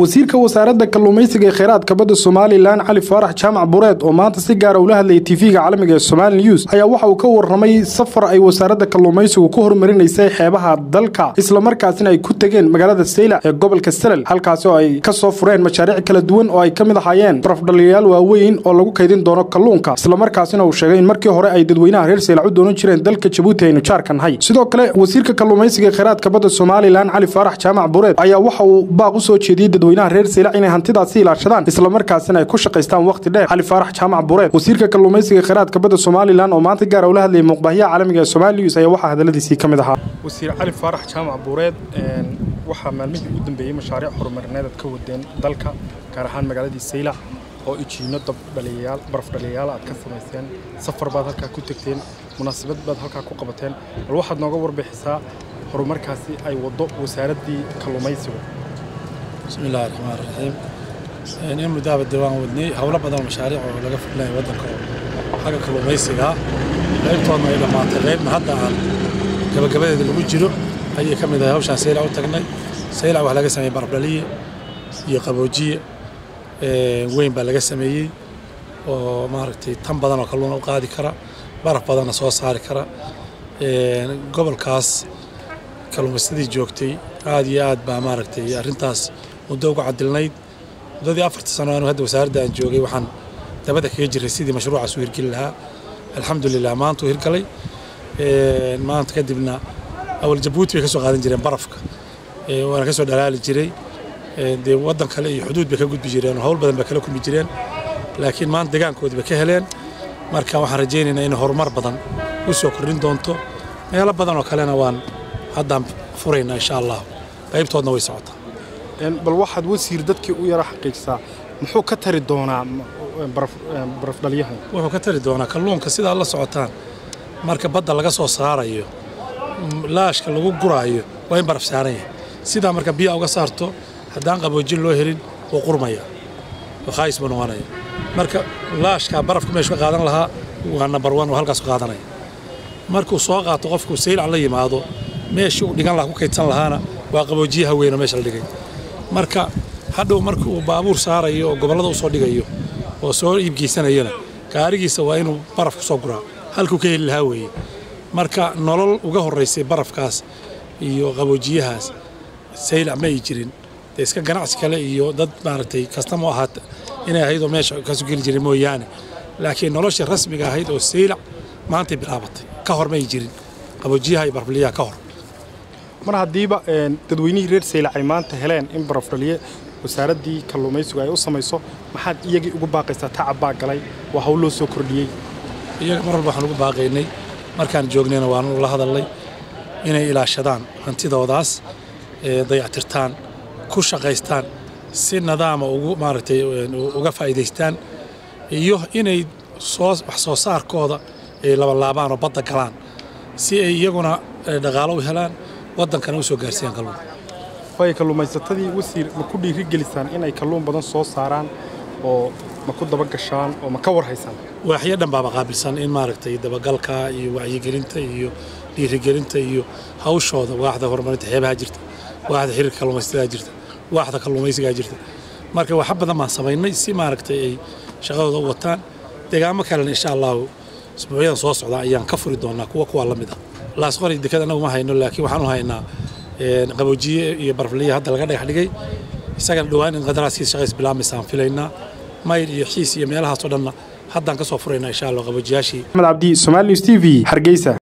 wasiirka wasaaradda kalluumaysiga ee kheyraadka badda somalilan cali faarax jaamac bureed oo maanta si gaara ula hadlayay tv-ga caalamiga ee somali news ayaa waxa uu ka warramay safar ay wasaaradda kalluumaysigu ku hormarinaysay xeebaha dalka islamarkaasina ay ku tegeen magaalada sayla ee gobolka salal halkaasi oo ay ka soo fureen mashaariic kala duwan oo ay ka mid ahaayeen barafdhaliyayaal waaweyn oo lagu kaydin doono kalluunka islamarkaasina uu sheegay in markii hore ay dadweynaha reer saylac u doonan jireen dalka jabuuti aynu jaarka nahay sidoo kale wasiirka kalluumaysiga ee kheyraadka badda somalilan cali faarax jaamac bureed ayaa waxa uu baaq u soo jeediyey dadweynaha reer saylac inay hantidaasi ilaashadaan islamarkaasina ay ku shaqaystaan wakhti dheer cali faarax jaamac bureed wasiirka kalluumaysiga kheyraadka badda somalilan oo maanta gaara ula hadlayay muuqbaahiyaha caalamiga ee somali news ayaa waxaa hadaladiisii ka mid ahaa wasiir cali faarax jaamac bureed waxaa maalmihii ugu dambeeyey mashaariic horumarineed aad ka wadeen dalka gaar ahaan magaaladii saylac oo ijiino dabdhaliyayaal barafdhaliyayaal aad ka samayseen safar baad halkaa ku tegteen munaasabad baad halkaa ku qabateen bal waxaad nooga warbixisaa horumarkaasi ay waddo wasaaraddii kalluumaysigu bismi illahi raxmaan raxiim in muddaaba dee waan wadnay howlo badan mashaariic oo laga fulinayo waddanka oo xagga kalluumaysiga qaybtoodna ay dhammaatay qaybna hadda aan gabagabadeeda lagu jiro ayay ka mid ahay hawshaan saylac u tagnay saylac wax laga sameeyey barafdhaliye iyo qaboojiye weyn baa laga sameeyey oo maaragtay tan badan oo kalluuna u qaadi kara baraf badanna soo saari kara gobolkaas kalluumaysadii joogtay aad iyo aad baa maaragtay arrintaas muddo uga cadilnayd muddadii afarta sano anu hadda wasaaradda aan joogay waxaan dabada kaga jiray sidii mashruucaas u hirgeli lahaa alxamdulilah maanta uu hirgalay maanta kadibna awal jabuuti bay ka soo qaadan jireen barafka waana ka soo dhalaali jiray dee waddan kale iyo xuduud bay ka gudbi jireen oo hawl badan bay kala kulmi jireen laakiin maanta degaankoodii bay ka heleen marka waxaan rajaynaynaa inay horumar badan u soo kordhin doonto meelo badan oo kalena waan haddaan furaynaa insha allah qaybtoodna way socotaa bal waxaad wasiir dadkii u yara xaqiijisaa muxuu ka tari doonaa barafdhalyahan wuxuu ka tari doonaa kalluunka sidaa la socotaan marka badda laga soo saarayo laashka lagu guraayo waa in baraf saaran yahay sidaa marka biyaa uga saarto haddaan qaboojin loo helin wuu qurmaya oo khaayis buu noqonaya marka laashkaa barafka meeshu ka qaadan lahaa waa number one oo halkaas ku qaadanaya markuu soo qaato qofku saylac la yimaado meeshii uu dhigan lahaa ku kaydsan lahaana waa qaboojiyaha weyn oo meesha la dhigay marka hadhow marka uu baabuur saarayo oo gobollada u soo dhigayo oo soo iibgeysanayona gaarigiisa waa inuu baraf ku soo guraa halkuu ka heli lahaa weeye marka nolol uga horraysay barafkaas iyo qaboojiyahaas saylac ma ay jirin dee iska ganacsi kale iyo dad maaragtay kastama u ahaata inay ahayd oo meesha kasoo geli jiray mooyaane laakiin nolosha rasmiga ahayd oo saylac maantay bilaabatay ka hor ma ay jirin qaboojiyaha iyo barafliyaha ka hor mar haddiiba dadweynihii reer saylac ay maanta heleen in barafdhaliye wasaaraddii kalluumaysigu ay u samayso maxaad iyagii ugu baaqaysaa tacab baa galay waa hawl loo soo kordhiyey iyaga mar walba waxaan ugu baaqaynay markaan joognayna waanu la hadalnay inay ilaashadaan hantidoodaas dayactirtaan ku shaqaystaan si nadaama ugu maaragtay uga faa'iidaystaan iyo inay soo wax soo saarkooda ay labalaabaan oo badda galaan si ay iyaguna dhaqaalo u helaan waddankana u soo gaarsiiyaan kalluun waayo kalluumaysatadii wasiir ma ku dhiirigelisaan inay kalluun badan soo saaraan oo ma ku daba gashaan oo ma ka warhaysaan waaxyo dhan baaba qaabilsan in maaragtay dabagalka iyo wacyigelinta iyo dhiirigelinta iyo hawshooda waaxda horumarinta xeebaha jirta waaxda xiriirka kalluumaysatada jirta waaxda kalluumaysigaa jirta marka waxa badan baan samaynay si maaragtay ay shaqadooda u wataan deegaamo kalena insha allahu isbuucyadan soo socda ayaan ka furi doonaa kuwa kuwa la mid ah laasqori deked annagu ma hayno laakiin waxaan u haynaa qaboojiye iyo barfliya hadda laga dhagax dhigay isagana dhowaan in qadaraaskiisa shaqays bilaabmaysaan filaynaa mayl iyo xiis iyo meelahaasoo dhanna haddaan ka soo furaynaa insha allah qaboojiyaashii axmed cabdi somaali news t v hargeysa